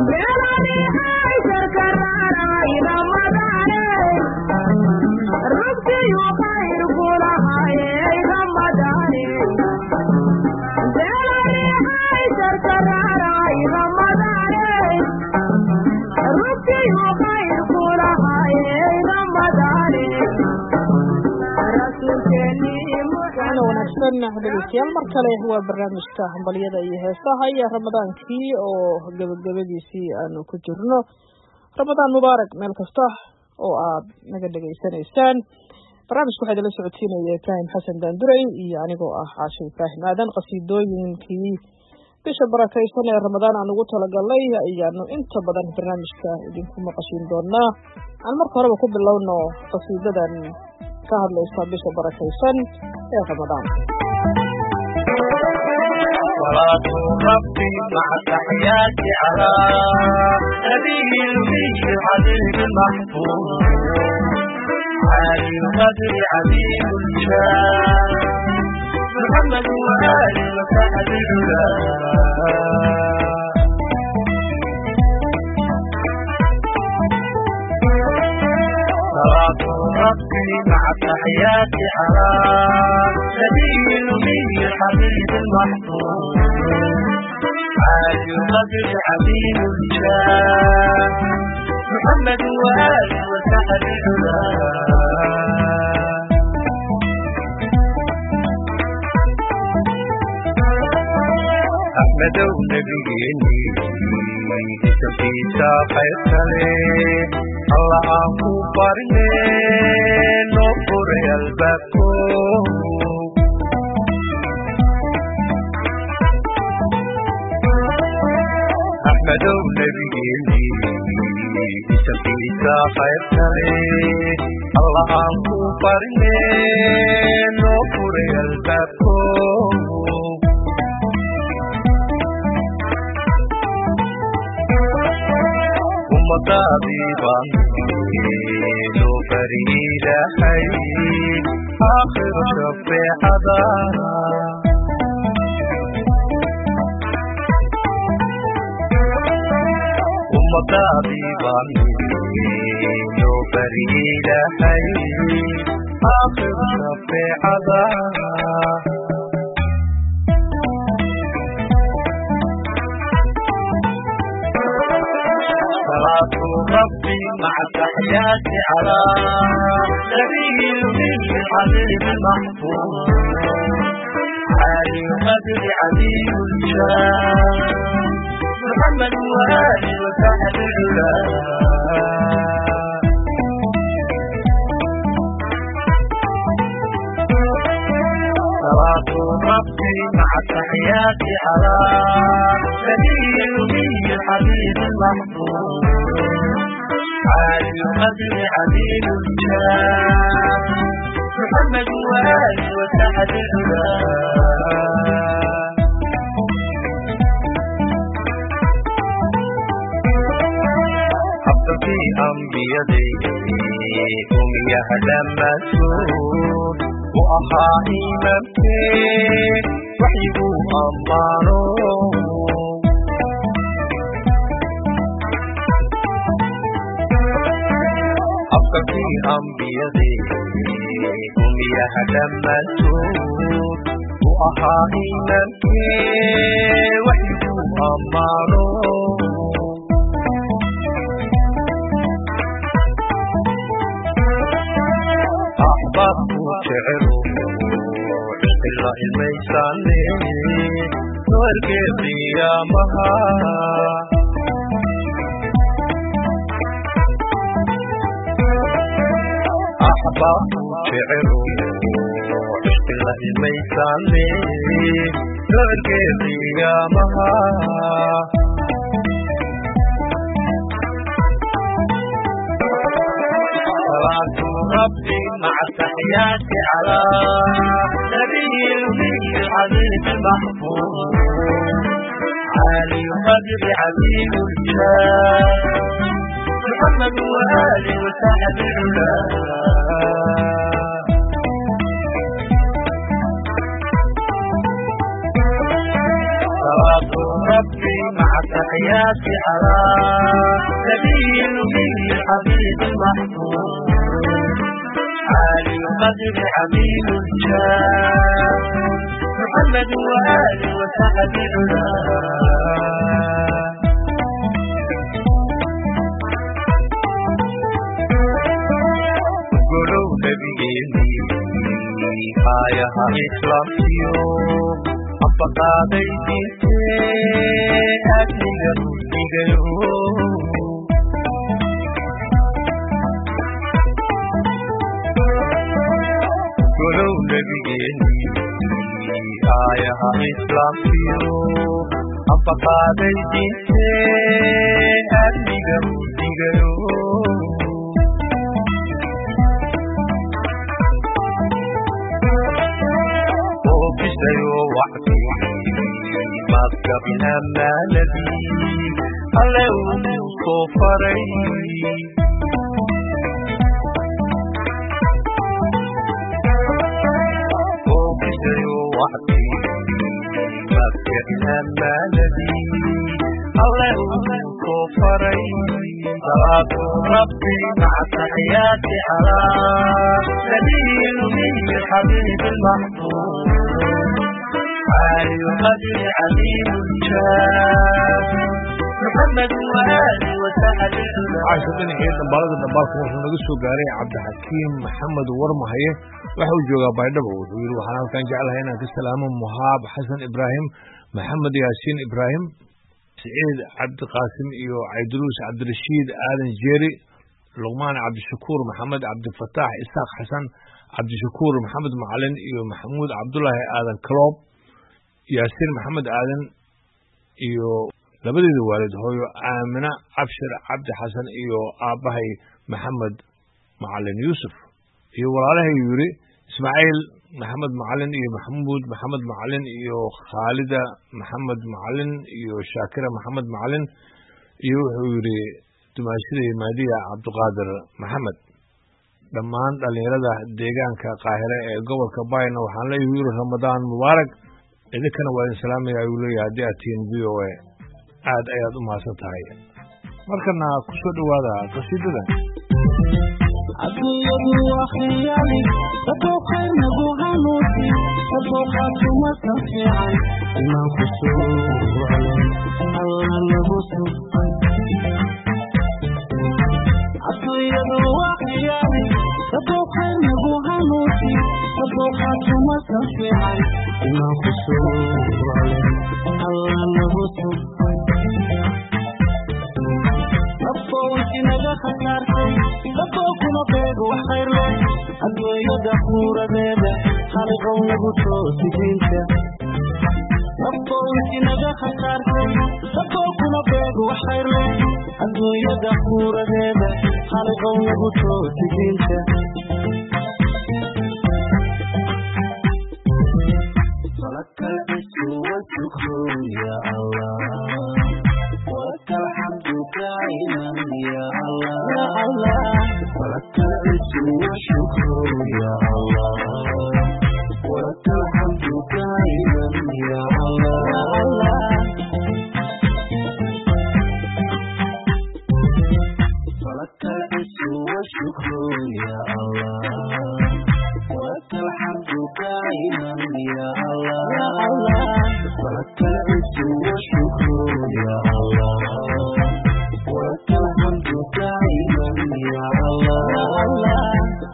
dhegeystayaal mar kale waa barnaamijka hambalyada iyo heesaha iyo ramadaankii oo gabagabadiisii aanu ku jirno ramadaan mubaarak meel kasta oo aad naga dhegaysanaysaan barnaamijka waxaa idinla socodsiinaya ibraahim xasan daanduray iyo anigoo ah caasho ibraahim aadan qasiidooyinkii bisha barakaysan ee ramadaan aan ugu talagalnay ayaanu inta badan barnaamijka idinku maqashiin doonaa aan marka horeba ku bilowno qasiidadan ka hadlaysa bisha barakaysan ee ramadaan صلاة ربي مع التحيات على نبي الأمي الحبيب المحفوظ عالي القدر عظيم الشان محمد وآله وصحبه العلا صلاة ربي مع التحيات على نبي الأمي الحبيب المحفوظ عالي القدر عظيم الشان محمد وآله وصحبه العلا أحمد ونبيني إسمكيسا خير سلي الله أكو برني نوفر البكو أحمد ونبيني إسمكيسا خير سلي الله أكو برني نوفر البكو مطابيبا لو فريد حي آخر شفيعة مطابيبا لو فريد حي آخر شفيعة صلاة ربي مع التحيات على نبي الأمي الحبيب المحفوظ عالي القدر عظيم الشان محمد وآله وصحبه العلا صلاة ربي مع التحيات على نبي الأمي الحبيب المحفوظ عالي القدر عظيم الجاه محمد وآله وصحبه العلا في أنبيادي أمي هدمته وأخا إمامتي وحيبو أمانو في أنبيادي أمي هدمته وأخا إمامتي وحيبو أمانو أحببت شعره إلا الميساني نورك قيامها أحببت شعره إلا الميساني نورك قيامها صلاة ربي مع التحيات على نبي الأمي العزيز المحفوظ عالي القدر عظيم الجاه محمد وآله وصحبه العلا صلاة ربي مع التحيات على نبي الأمي الحبيب المحبوب عالي القدر حميد الجاه محمد وآله وصحبه العلا قولوا نبيني آيها إسلاميو أبقى بيتي أدني رسيقيو قولوا نبيني آيها إسلاميو أبقى بيتي أدني رسيقيو وبشيء وحدي ما قبلها ما الذي عليهم كفري وبشيء وحدي ما قبلها ما الذي عليهم كفري صلاة ربي مع تحياتي على نبي الأمي الحبيب المحبوب عالي القدر عليم الجاه محمد وآله وسهل casha dhinacii dambaalada dambaalka wuxuu naga soo gaaray cabdixakiim maxamed warmahaye waxa uu joogaa baydhabo wuxuu yidhi waxaan halkan jeclahay inaan ka salaamo muhaab xasan ibraahim maxamed yaasiin ibraahim siciid cabdiqaasim iyo cabdiruus cabdirashiid aadan jeeri luqmaan cabdishakuur maxamed cabdifataax isaaq xasan cabdishakuur maxamed macalin iyo maxamuud cabdulaahi aadan kaloob yaasiin maxamed aadan iyo labadeeda waalid hooyo aamina cabshir cabdi xasan iyo aabbahay maxamed macalin yuusuf iyo walaalahay yidhi ismaaciil maxamed macalin iyo maxamuud maxamed macalin iyo khaalida maxamed macalin iyo shaakira maxamed macalin iyo wuxuu yidhi dumaashida maadiya cabdiqaadir maxamed dhammaan dhallinyarada deegaanka qaahire ee gobolka bayna waxaan leeyahay yidhi ramadaan mubaarak idinkana waa idin salaamaya ayuu leeyahay haddii aad tihiin v o a aad ayaad u mahadsan tahay markana ku soo dhowaada qasiidadan adduunyadu waa khiyaali dadoo khayrnagu hanuusi dadoo khaatumasan fiican imaan ku soo waclay alla lagu subay adduunyadu waa khiyaali dadoo khayrnagu hanuusi dadoo khaatumasan fiican imaan ku soo waclay alla lagu subay naga khasaartay dadoo kuma beego wax khayr leh adduunyada quuradeeda haliqow nagu toosi diinta naftoonki naga khasaartay dadoo kuma beego wax khayr leh adduunyada quuradeeda haliqow nagu toosi diinta فلك الاسم والشكر يا الله ولك الحمد دائما يا الله ولك الاسم والشكر يا الله ولك الحمد دائما يا الله ولك الاسم والشكر يا الله ولك الحمد دائما يا الله ولك العز والشكر يا الله ولك الحمد دائما يا الله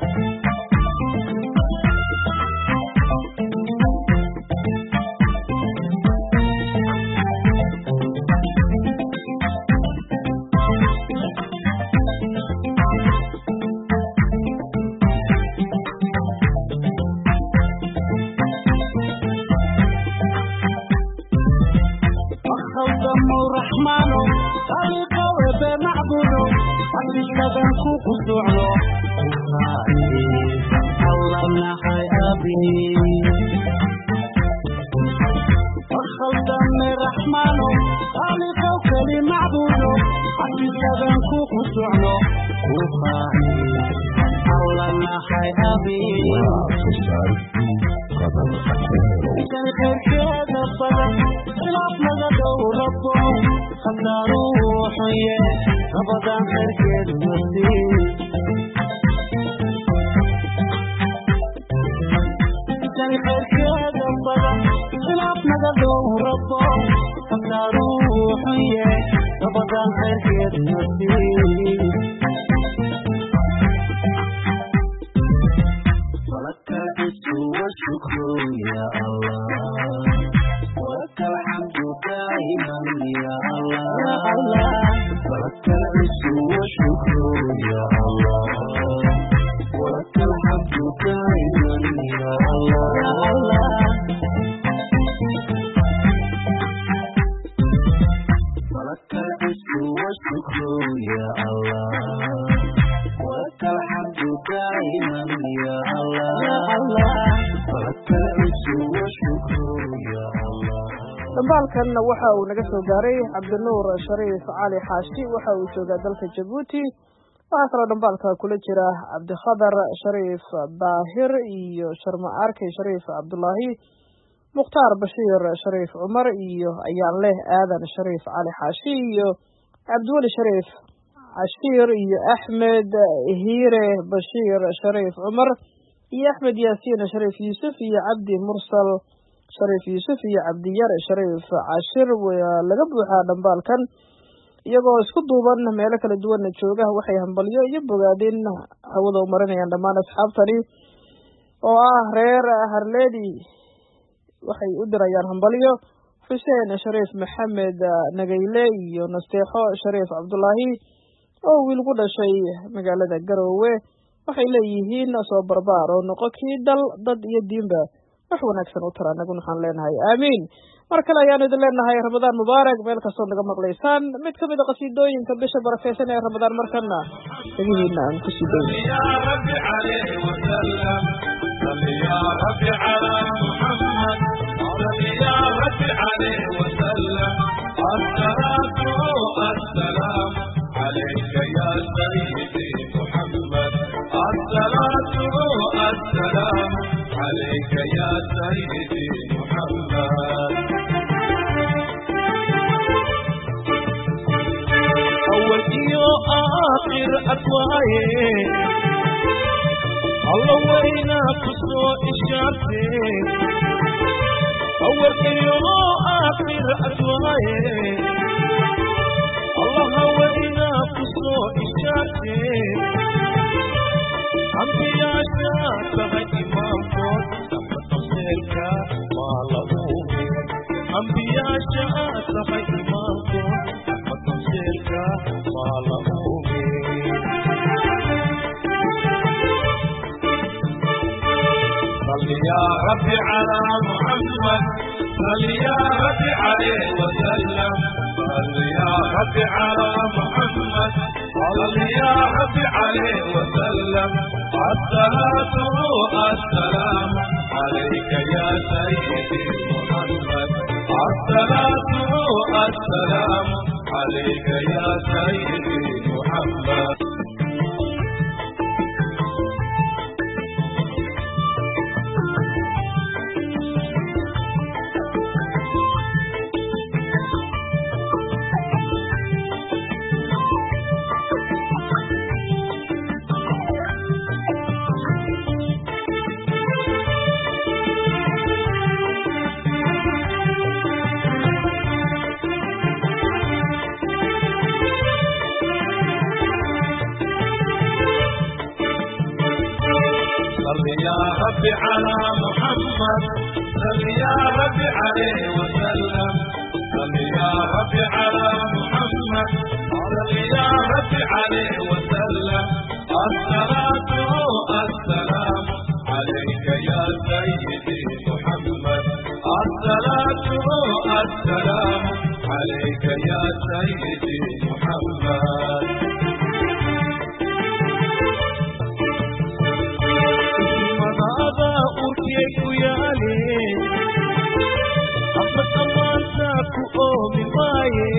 الدم الرحمن خالق وبنعبد أبدا كوكو سعلو الله نحي أبي الدم الرحمن خالق وكلي معبود أبدا كوكو سعلو الله نحي أبي كان خير كذا صدق خلاف لغا دو ربهم hadaa ruuxuye nabadan khayrkeed nasiib jani khayrkeeda badan khilaaf naga dhow rabo hadaa ruuxuye nabadan khayrkeed nasiib ولك العز والشكر يا الله ولك الحمد دائما يا الله ولك العز والشكر يا الله ولك الحمد دائما يا الله ولك العز والشكر يا الله ولك الحمد دائما يا الله ولك العز والشكر يا الله dhambaalkanna waxa uu naga soo gaaray cabdinuur shariif cali xaashi waxa uu joogaa dalka jabuuti waxaa kaloo dhambaalka kula jira cabdikhadar shariif daahir iyo sharma arkey shariif cabdulaahi mukhtaar bashiir shariif cumar iyo ayaan leh aadan shariif cali xaashi iyo cabdiweli shariif cashiir iyo axmed hiire bashiir shariif cumar iyo axmed yaasiin shariif yuusuf iyo cabdi mursal shariif yuusuf iyo cabdiyar shariif cashir waa laga buuxaa dhambaalkan iyagoo isku duuban meelo kala duwanna jooga waxay hambalyo iyo bogaadin hawada u marinayaan dhammaan asxaabtani oo ah reer harleedi waxay u dirayaan hambalyo xuseen shariif maxamed nagayle iyo nasteexo shariif cabdulaahi oo wiil ku dhashay magaalada garoowe waxay leeyihiin soo barbaar oo noqo kii dal dad iyo diinba wax wanaagsan u tara anaguna waxaan leenahay aamiin mar kale ayaan idin leenahay ramadaan mubaarak meel kastood naga maqlaysaan mid ka mid a qasiidooyinka bisha barakeysan ee ramadaan markana dhagihiina aan ku sii dayno يا رب عليه وسلم صل يا رب على محمد صل يا رب عليه وسلم الصلاة والسلام عليك يا سيدي محمد الصلاة والسلام عليك يا سيدي محمد أول إيو آخر أدواye الله وينا كسو إشارتي أول إيو آخر أدواye الله وينا كسو إشارتي أنبياء شاكها إمام فوت سمت تفسيرك ما لأوه أنبياء شاكها إمام فوت سمت تفسيرك ما لأوه صل يا رب على محمد صل يا رب عليه وسلم صل يا رب على محمد صل يا رب عليه وسلم الصلاة والسلام عليك يا سيدي محمد الصلاة والسلام عليك يا سيدي محمد صل يا رب على محمد صل يا رب عليه وسلم صل يا رب على محمد صل يا رب عليه وسلم الصلاة والسلام عليك يا سيدي محمد الصلاة والسلام عليك يا سيدي محمد madaada urkee ku yaale axmed amaanta ku oomi maaye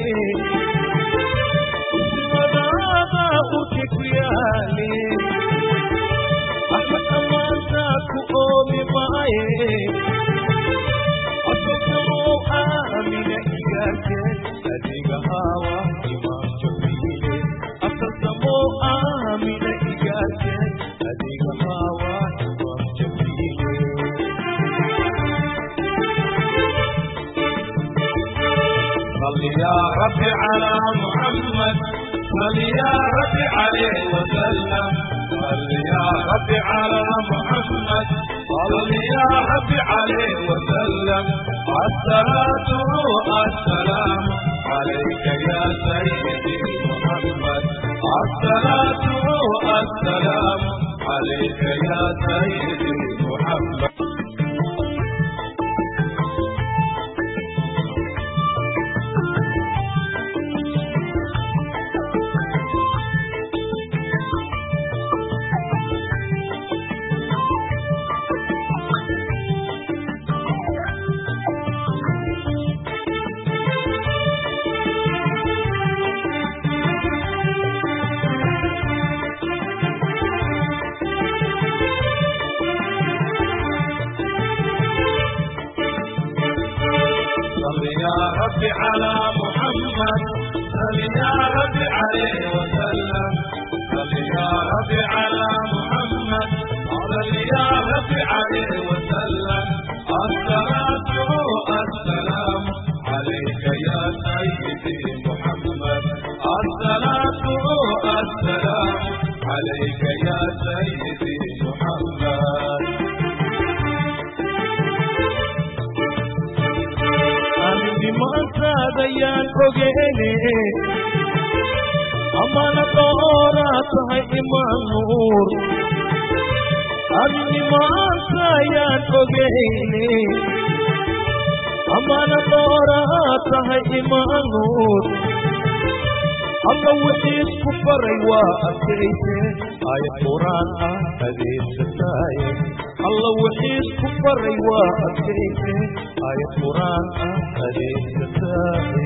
madaada urkee ku yaale axmed amaanta ku oomi maaye asokamow aamina igaarke adiga haawa رب على محمد صل يا رب عليه وسلم صل يا رب على محمد صل يا رب عليه وسلم الصلاة والسلام عليك يا سيدي محمد الصلاة والسلام عليك يا سيدي محمد صل يا رب على محمد صل يا رب عليه وسلم صل يا رب على محمد صل يا رب عليه وسلم الصلاة والسلام عليك يا سيدي محمد الصلاة والسلام عليك يا سيدي محمد maantadayaan ogeene amana dooraa tahay imaan nuur arrimaantayaan ogeyne amana dooraa tahay imaan nuur alla wixii isku baray waa adkayse aayad quraan ah adeegsataaye alla wixii isku baray waa adkayse aayad quraan ah adeegsataaye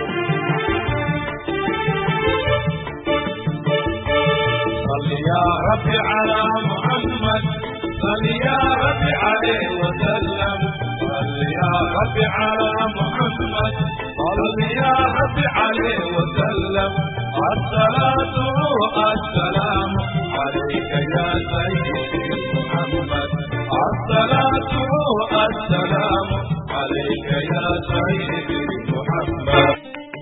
صل يا رب على محمد صل يا رب عليه وسلم صل يا رب على محمد صل يا رب عليه وسلم الصلاة والسلام عليك يا سيدي محمد الصلاة والسلام عليك يا سيدي محمد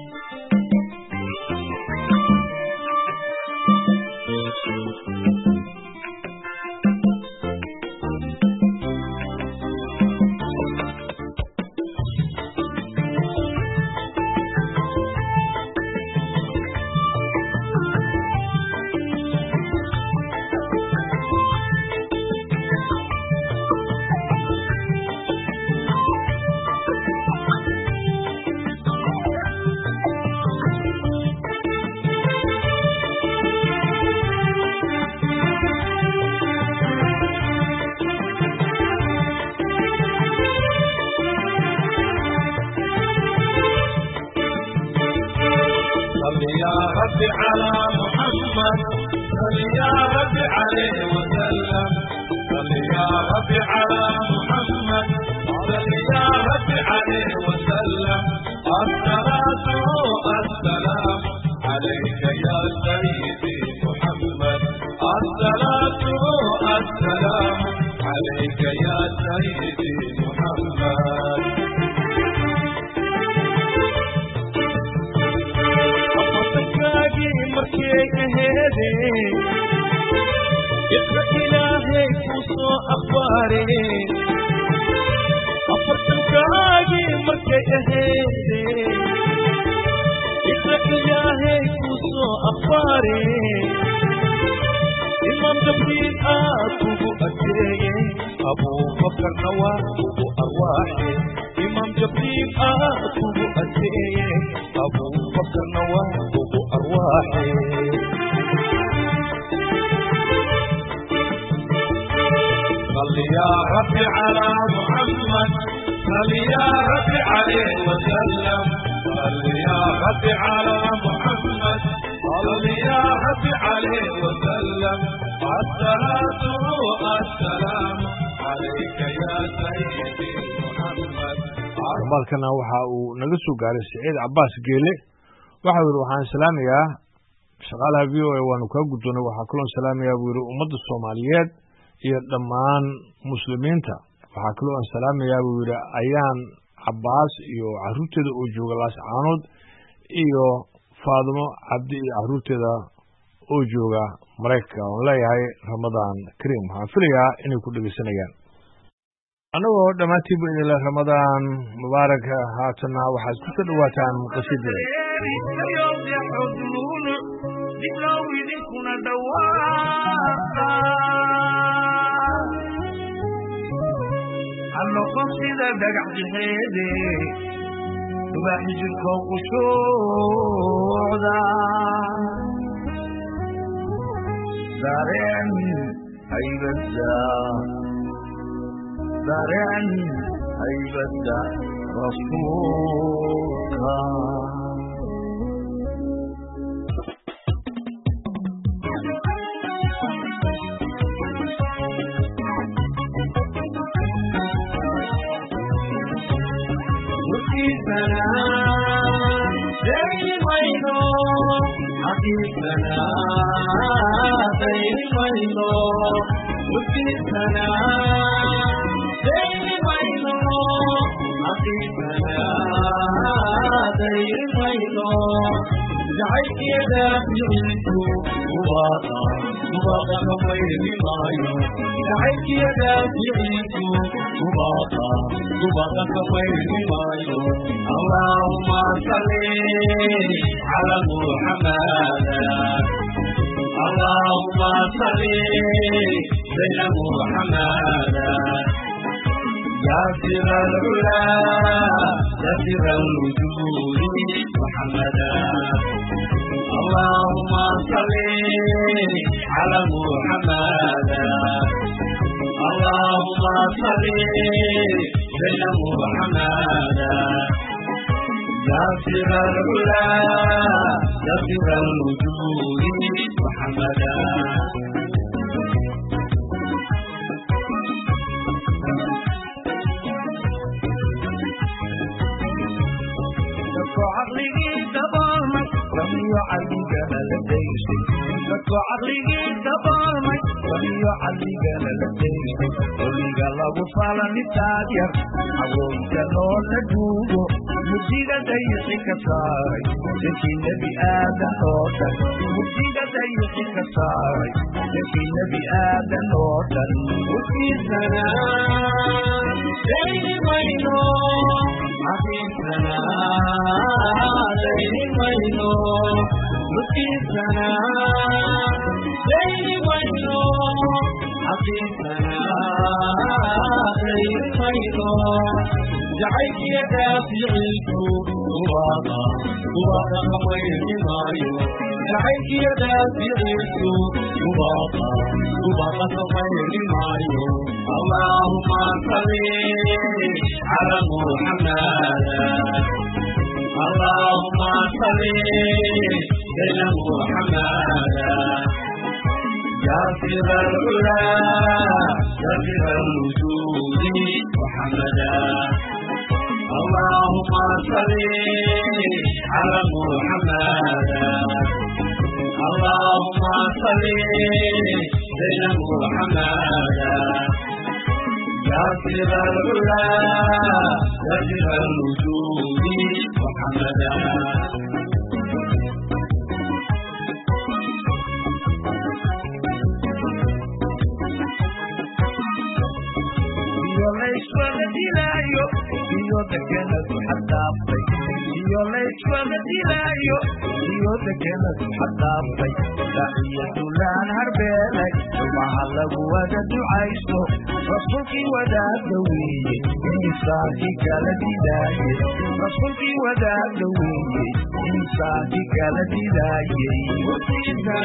صل يا رب على محمد صل يا رب عليه وسلم صل يا رب على محمد صل يا رب عليه وسلم الصلاة والسلام عليك يا سيدي محمد الصلاة والسلام عليك يا سيدي محمد afartankaagii markay aheedeen iqra ilaahay ku soo akhbaareen afartankaagii markay aheedeen iqra ilaahay ku soo akhbaareen imaam jabriil aad kugu adeeyey abuubakarna waa ugu arwaaxe imaam jabriil aad kugu adeeyey abuubakarna waa ugu arwaaxe صل يا رب على محمد صل يا رب عليه وسلم صل يا رب على محمد صل يا رب عليه وسلم الصلاة والسلام عليك يا سيدي محمد maalkana waxa uu naga soo gaaray siciid cabaas geele waxau yidhi waxaan salaamayaa shaqaalaha v o a waanu kaa guddoonay waxaa kaloon salaamayaa buu yidhi ummadda soomaaliyeed iyo dhammaan muslimiinta waxaa kaloo aan salaamayaa buu yidhi ayaan cabaas iyo caruurteeda oo jooga laascaanood iyo faadimo cabdi iyo caruurteeda oo jooga maraykanka oon leeyahay ramadaan kariim waxaan filayaa inay ku dhegeysanayaan annagoo dhammaantiinba idinle ramadaan mubaarak haatanna waxaad ku soo dhowaataan qasiidada diblow idinkuna dhawaaqa ha noqon sida dhagax jixeede dubaaxi jirkoo qushuucda dareen haybadda dareen haybadda rasuulka اللهم صل على محمد اللهم صل على محمد يا سر العلا يا سر الوجود محمدا اللهم صل على محمد اللهم صل على محمد يا سر العلا يا سر الوجود محمدا عقلي دبرمك لم يعلق لديك dadku caqligii daboolmay waliyo caqligana la deysay oliga lagu falani taagyar awoodka loo la duugo mugdiga dayixi ka saaray dadkii nebi aadan oo dhan mugdiga dayixi ka saaray dadkii nebi aadan oo dhan ufiirsana dayni mayno cafiirsana dayni mayno ufiirsana dayni mayno cafiirsana dayni mayno jacaylkiyo daaficiisu dubaada dubaada kamayni maayo jacaylkiyo daaficiisu dubaada dubaada kamayni maayo allahuma salli cala muxamada اللهم صل على محمد يا سر العلا يا سر الوجود محمدا اللهم صل على محمد اللهم صل على محمد يا سر العلا يا سر الوجود محمدا iyo layswada dilaayo iyo degenadu xadaaftay iyo layswada dilaayo iyo degenadu xadaaftay daciyadulaan harbeelay ilmaha lagu wada ducaysto rasuulkii wadaada weeye insaankii kala dilaayey rasuulkii wadaada weeye insaankii kala dilaayey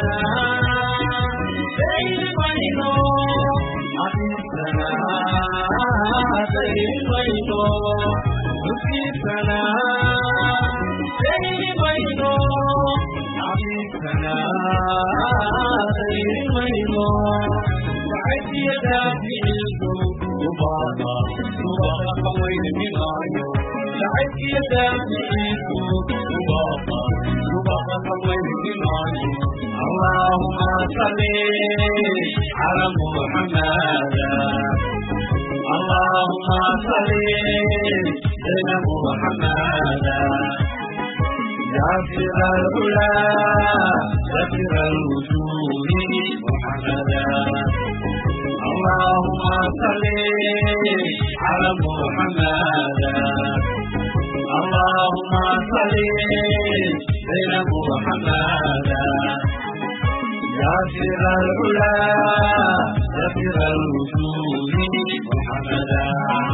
اللهم صل على محمد اللهم صل على محمد ناصر العلا ذكر الوجود محمدا اللهم صل على محمد اللهم صل على محمد ياسر العلا ياسر الوجود محمدا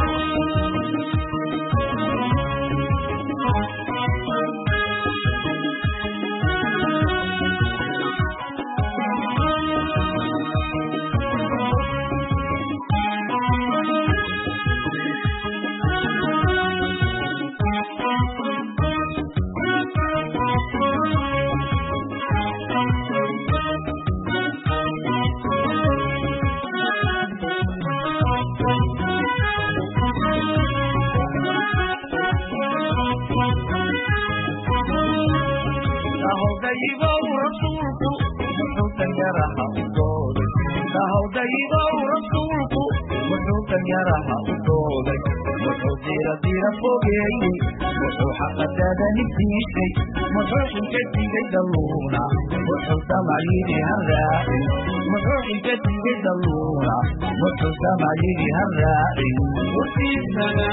daybow rasuulku wuxuu danyaraha u dooday sahow daybow rasuulku wuxuu danyaraha u dooday wuxuu dira dira fogeeyey wuxuu xaqadada niftiisay muxuu xilka digay dalluuna wuxuu damayidi harraacin muxuu xilka digay dalluuna wuxuu damayidi harraacin wasiisana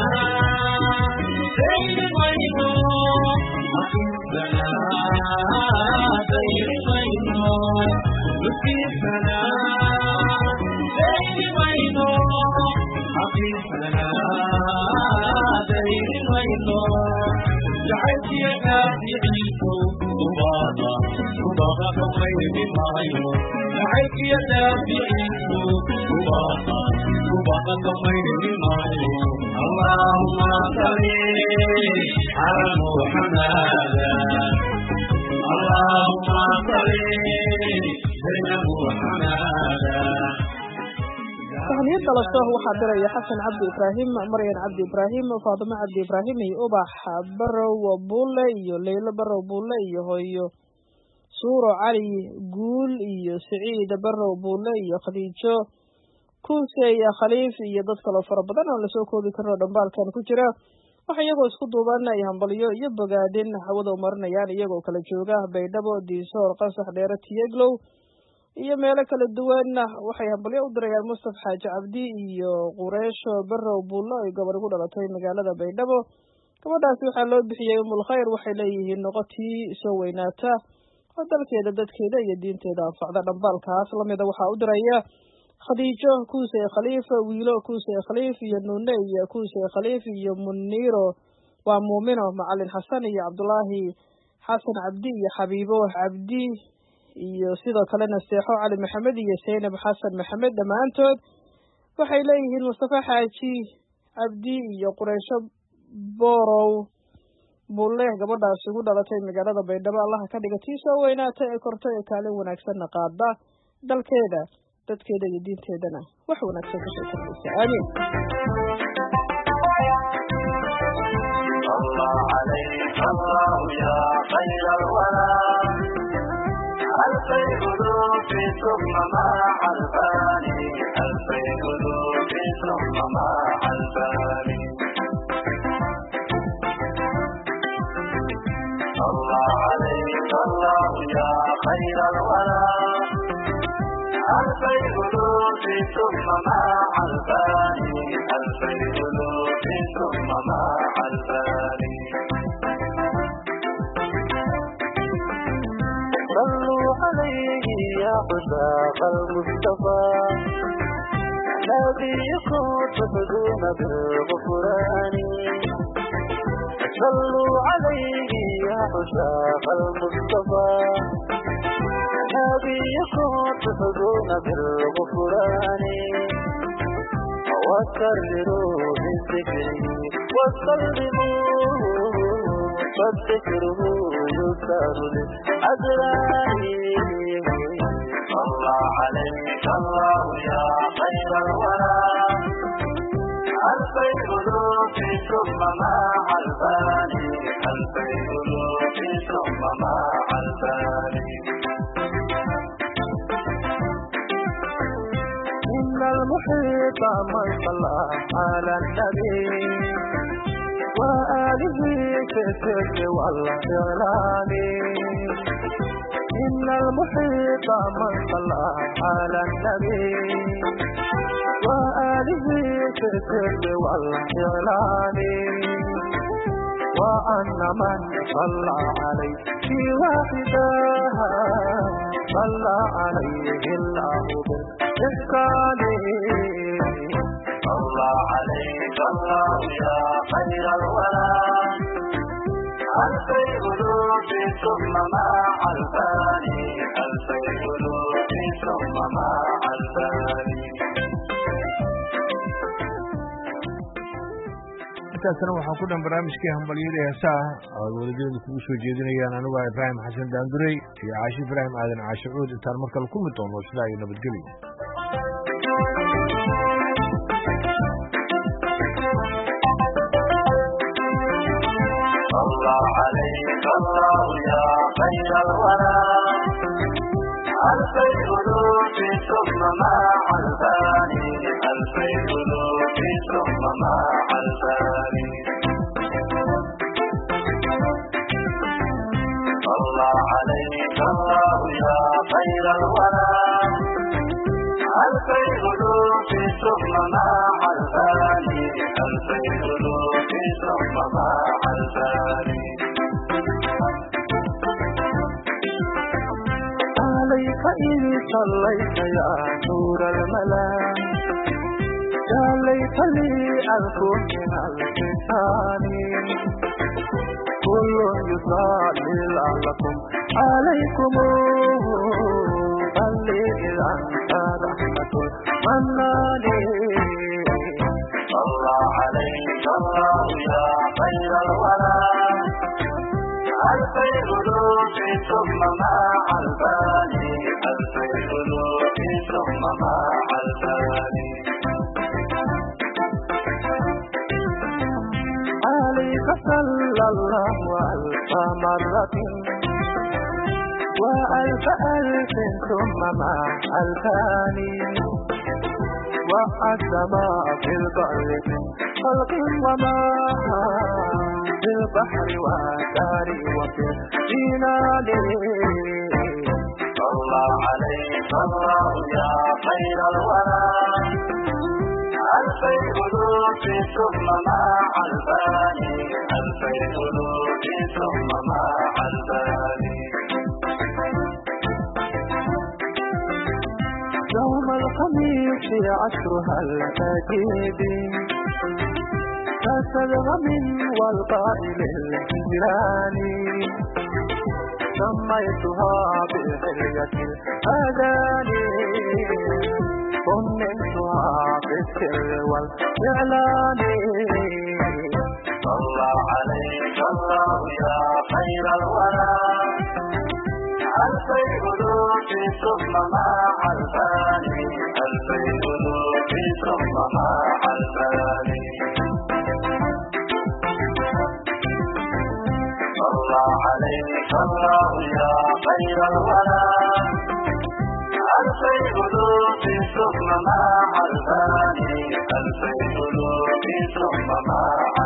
sayri mayno aqiisana sayri mayno wasiisana sayri mayno aqiisana sayri mayno jacaylkiya naaficiisu ubaada ubaada kamayri maayo jacaylkiya naaficiisu ubaada ubaada kamayri maayo allahumma salli ala muhammad allahumma salli ala muhammad tahniyo kalaso waxaa diraya xasan cabdi ibraahim maryan cabdi ibraahim faadimo cabdi ibraahim iyo ubax barow buule iyo leylo barow buule iyo hooyo suuro cali guul iyo siciid barow buule iyo khadiijo kuuse iyo khaliif iyo dad kaloo fara badan oo lasoo koobi karin oo dhambaalkan ku jira waxa iyagoo isku duuban ay hambalyo iyo bogaadin hawada umarinayaan iyagoo kala jooga baydhabo diisoor qasax dheere tiyeglow iyo meelo kala duwanna waxay hambalyo u dirayaan mustaf xaaji cabdi iyo qureesho barow buullo ay gobol ugu dhalatay magaalada baydhabo gabadhaasi waxaa loo bixiyey umul khayr waxay leeyihiin noqotii soo weynaata oo dalkeeda dadkeeda iyo diinteeda anfacda dhambaalkaas lamida waxaa u diraya khadiijo kuuse khaliif wiilo kuuse khaliif iyo nuune iyo kuuse khaliif iyo muniiro waa muumino macalin xasan iyo cabdulaahi xasan cabdi iyo xabiibo cabdi iyo sidoo kalena seexo cali maxamed iyo zaynab xasan maxamed dhammaantood waxay leeyihiin mustafa xaaji cabdi iyo qureysho borow bulle gabadhaas ugu dhalatay magaalada baydhabo allaha ka dhiga tii soo weynaata ee korta ee kaalin wanaagsanna qaada dalkeeda dadkeeda iyo diinteedana wax wanaagsan kasoo kordhaysa aamiin الله عليك الله يا خير الورى ألفي قلوب ثم مع الباني ألفي قلوب ثم مع الباني الله عليك الله يا خير الورى ألفي قلوب ثم مع الباني ألفي قلوب ثم مع الباني صلوا عليه يا عشاق المصطفى نبيكم تفدون بالغفران صلوا عليه يا عشاق المصطفى نبيكم تفدون بالغفران وكرروا بالذكر وسلموا فالذكره يسار للأدران الله عليك الله يا خير الورى ألفي قلوب ثم مع الباني ألفي قلوب ثم مع الباني إن المحيط من صلى على النبي وآله في السر والإعلان إن المحيط من صلى على النبي وآله في السر والإعلان وأن من صلى عليه في واحدها صلى عليه الله بالإحسان صلى عليك الله يا خير الورى ألفي ألوف ثم مع الفاني ألفي ألوف ثم مع الفاني intaasna waxaa ku dhan barnaamijkii hambalyada heesaha oad wadajeeda kugu soo jeedinayaan anigu ah ibraahim xasan daandurey iyo caashi ibraahim aadan caashe cuud intaan mar kale ku mid doono sidaa iyo nabadgelyo صلى عليك الله يا خير الورى ألفي ألوف ثم مع الفاني ألفي ألوف ثم مع الفاني صلى عليك الله يا خير الورى ألفي ألوف ثم مع الفاني ألفي ألوف ثم مع الفاني عليك إذ صليت يا نور الملا يا ليت لي أكون من الفتان كل يصلي لعلكم عليكم بل إذا أنت رحمة المنان صلى عليك الله يا خير الورى ألفي ألوف ثم مع الفاني ألفي ألوف ثم مع الفاني عليك صلى الله ألف مرة وألف ألف ثم مع الفاني والسماء في البر من خلق وما في البحر والدار وفي الجنان صلى عليك الله يا خير الورى ألفي ألوف ثم مع الفاني ألفي ألوف ثم مع الفاني يوم الخميس عشرها الأجيب كالغم والقائل الهجران سميتها بحلية الأذان ضمنتها في السر والإعلان صلى عليك الله يا خير الورى ألفي ألوف ثم مع الفاني ألفي ألوف ثم مع الفاني صلى عليك الله يا خير الورى ألفي ألوف ثم مع الفاني ألفي ألوف ثم مع